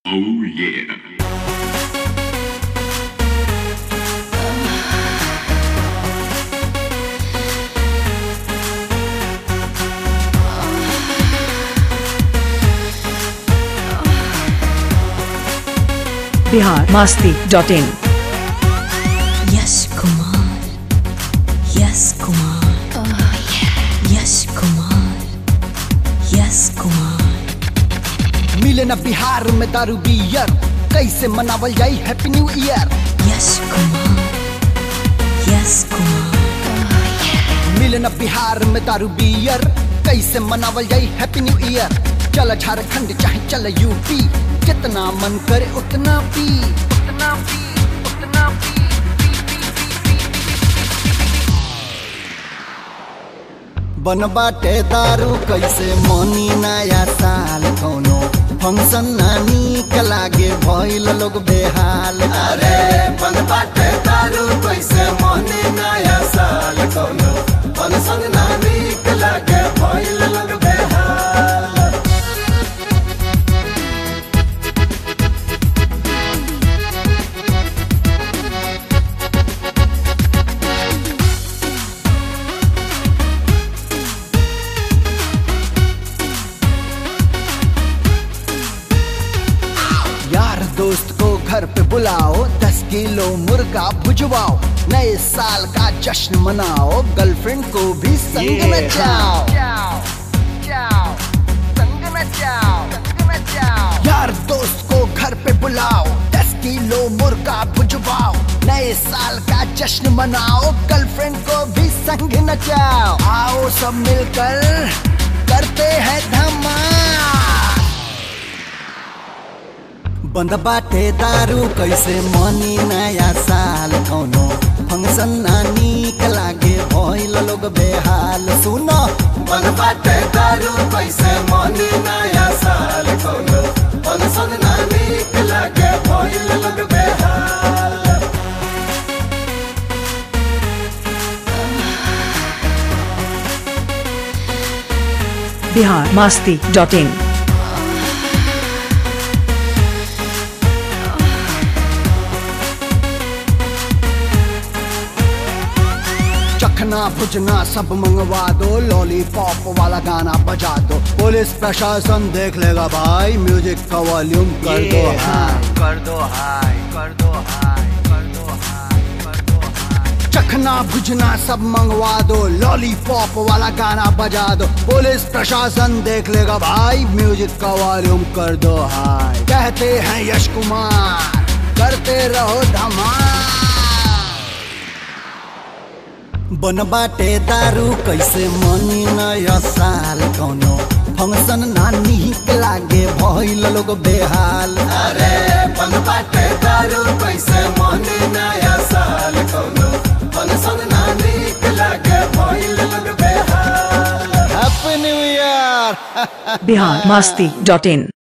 Oh yeah. Bihar Masti dot in Yes, Kumar. Yes, Kumar. Oh, yeah. Yes, Kumar. Yes, Kumar. मिले न बिहार में दारू beer कैसे मनावल जाई happy new year Yes, Kumar. Yes, Kumar. Oh, yeah. मिले न बिहार में दारू बियर कैसे मनावल जाई हैप्पी न्यू ईयर चल झारखंड चाहे चल यूपी जितना मन करे उतना पी उतना पी उतना पी बन बाटे दारू कैसे मनी नया साल कौनो फंक्शन ना नीक लागे भइल लोग बेहाल अरे बन बाटे दारू कैसे मनी नया साल कौनो फंक्शन ना नीक लागे भइल लोग बेहाल यार दोस्त को घर पे बुलाओ दस किलो मुर्गा भुजवाओ नए साल का जश्न मनाओ गर्लफ्रेंड को भी संग नचाओ यार दोस्त को घर पे बुलाओ दस किलो मुर्गा भुजवाओ नए साल का जश्न मनाओ गर्लफ्रेंड को भी संग नचाओ आओ सब मिलकर करते हैं धमाल बंद बाटे दारू कैसे मनी नया साल कौनो फंक्शन ना नीक लागे भइल लोग बेहाल सुनो बंद बाटे दारू कैसे मनी नया साल कौनो फंक्शन ना नीक लागे भइल लोग बेहाल बिहार मास्ती डॉट इन चखना भुजना सब मंगवा दो लॉलीपॉप वाला गाना बजा दो पुलिस प्रशासन देख लेगा भाई म्यूजिक का वॉल्यूम कर दो हाई कर दो हाई कर दो हाई कर दो हाई कर दो हाई चखना भुजना सब मंगवा दो लॉलीपॉप वाला गाना बजा दो पुलिस प्रशासन देख लेगा भाई म्यूजिक का वॉल्यूम कर दो हाई कहते हैं यश कुमार करते रहो धमाल बन बाटे दारू कैसे मनी नया साल कौनो फंक्शन ना नीक लागे भइल लोग बेहाल अरे बन बाटे दारू कैसे मनी नया साल कौनो फंक्शन ना नीक लागे भइल लोग बेहाल happy new year Bihar Masti dot इन